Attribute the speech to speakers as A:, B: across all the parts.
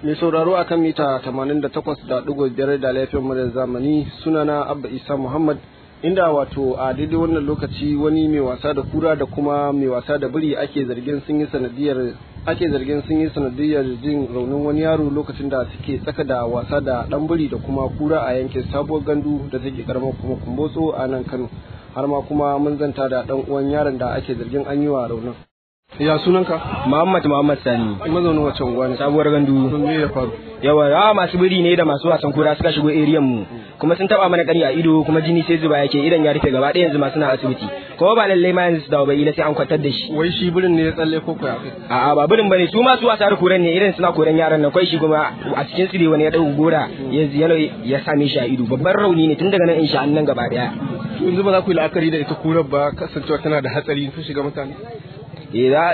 A: Mai sauraro akan mita 88.5 da laifin muryar zamani sunana Abba Isa Muhammad inda wato a daidai wannan lokaci wani mai wasa da kura da kuma mai wasa da biri ake zargin sun yi sanadiyar ake zargin sun yi sanadiyar jin raunin wani yaro lokacin da suke tsaka da wasa da dan biri da kuma kura a yankin sabuwar gandu da take karamar kuma kumbotso a nan Kano har ma kuma mun zanta da dan uwan yaron da ake zargin an yi wa raunin ya sunanka
B: Muhammad Muhammad Sani
A: mazaunin wacce unguwa ne
B: sabuwar gandu
A: to me ya faru
B: yawa yawa masu biri ne da masu wasan kura suka shigo eriyan mu kuma sun taba mana kari a ido kuma jini sai zuba yake idan ya rufe gaba ɗaya yanzu ma suna asibiti kuma ba lallai ma yanzu su dawo ba ila sai an kwantar da shi
A: wai shi birin ne ya tsalle ko kuwa
B: a'a ba birin bane su ma su wasa da kuran ne irin suna koran yaran nan kai shi kuma a cikin su ne wani ya dauko gora ya yalo ya same shi a ido babban rauni ne tun daga nan insha Allah gaba daya
A: to yanzu ba za ku yi la'akari da ita kurar ba kasancewa tana da hatsari ta shiga mutane
B: eh za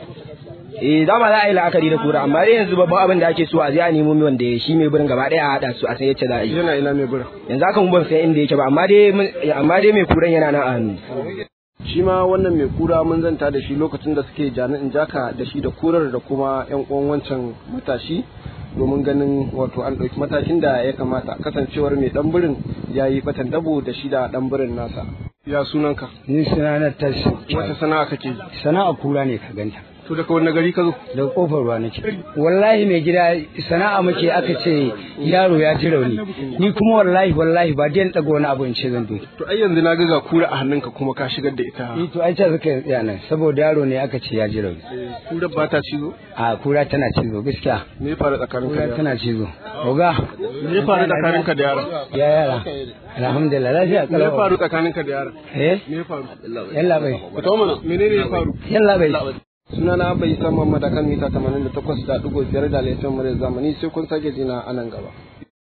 B: eh dama za a yi la'akari da kura amma dai yanzu babban abin da ake so a je a nemo mai wanda shi mai birin gaba daya a hada su a san yacce za a yi
A: yana ina mai birin
B: yanzu haka mun ban san inda yake ba amma dai mun- amma dai mai kuran yana nan a hannu
A: shi ma wannan mai kura mun zanta da shi lokacin da suke jami'in jaka da shi da kurar da kuma yan uwan wancan matashi domin ganin wato an ɗauki matakin da ya kamata kasancewar mai ɗan birin ya yi batan dabo da shi da ɗan birin nasa ya sunanka
C: Ni sana'a tashi.
A: wata sana'a kake yi
C: Sana'a kura ne ka ganta.
A: to daga wani gari ka zo
C: Daga kofar ruwa nake. Wallahi mai gida sana'a muke aka ce yaro ya ji rauni. Ni kuma wallahi wallahi ba dai daga wani abu in ce zan doki.
A: to ai yanzu na ga ga kura a hannunka kuma ka shigar da ita
C: Ni to ai ta suka yi tsaya nan saboda yaro ne aka ce ya ji rauni.
A: kurar ba ta cizo
C: A kura tana cizo gaskiya.
A: me ya faru tsakaninka da
C: Kura
A: yaron
C: tana cizo. Oga.
A: me ya faru tsakaninka da yaron
C: Ya yara. Alhamdulillah lafiya
A: me ya
C: kalau.
A: faru tsakaninka da yaron
C: Eh?
A: me ya faru
C: Yalla bai.
A: ka tawo mana menene ya faru
C: Yalla bai.
A: sunana bai san mamma da kan mita 88.5 da laifin muryar zamani sai kun sake jina a nan gaba